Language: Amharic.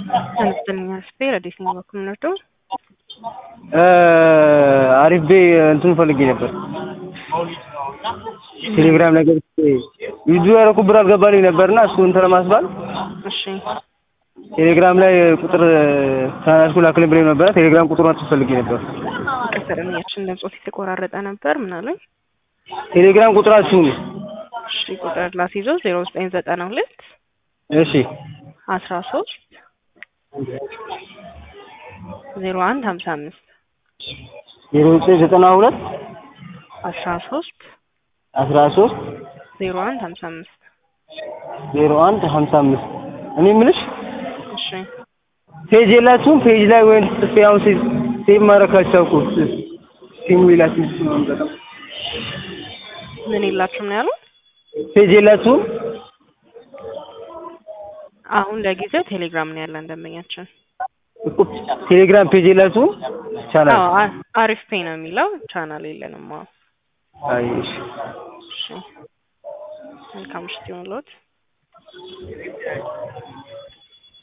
አነስተኛ ስፔር አዲስ ነው በኩል ነው አሪፍ ቤ እንትን ፈልጌ ነበር። ቴሌግራም ነገር ቪዲዮ ያደረኩት ብር አልገባልኝ ነበርና እሱ እንትን ለማስባል እሺ ቴሌግራም ላይ ቁጥር ታናሽኩ ላክልኝ ብለኝ ነበረ። ቴሌግራም ቁጥሩን አትፈልጌ ነበር። ከሰረኛችን ድምጾት የተቆራረጠ ነበር ምን አሉኝ? ቴሌግራም ቁጥራችሁን እሺ ቁጥር ላስይዞ ዜሮ ዘጠኝ ዘጠና ሁለት እሺ አስራ ሶስት ዜሮ አንድ ሀምሳ አምስት ዜሮ ዘጠኝ ዘጠና ሁለት አስራ ሶስት አስራ ሶስት ዜሮ አንድ ሀምሳ አምስት ዜሮ አንድ ሀምሳ አምስት እኔ የምልሽ እሺ ፔጅ የላችሁም? ፔጅ ላይ ወይም ጽፌ አሁን ሴቭ ሴቭ ማድረግ ካልቻልኩ ሲሙ ይላችሁ ምን የላችሁም ነው ያሉ? ፔጅ የላችሁም? አሁን ለጊዜው ቴሌግራም ነው ያለን ደንበኛችን። እኮ ቴሌግራም ፔጅ የላችሁም? ቻናል አዎ አ- አሪፍ ፔ ነው የሚለው ቻናል የለንም። አዎ አይ እሺ እሺ መልካም ምሽት ይሁንልዎት።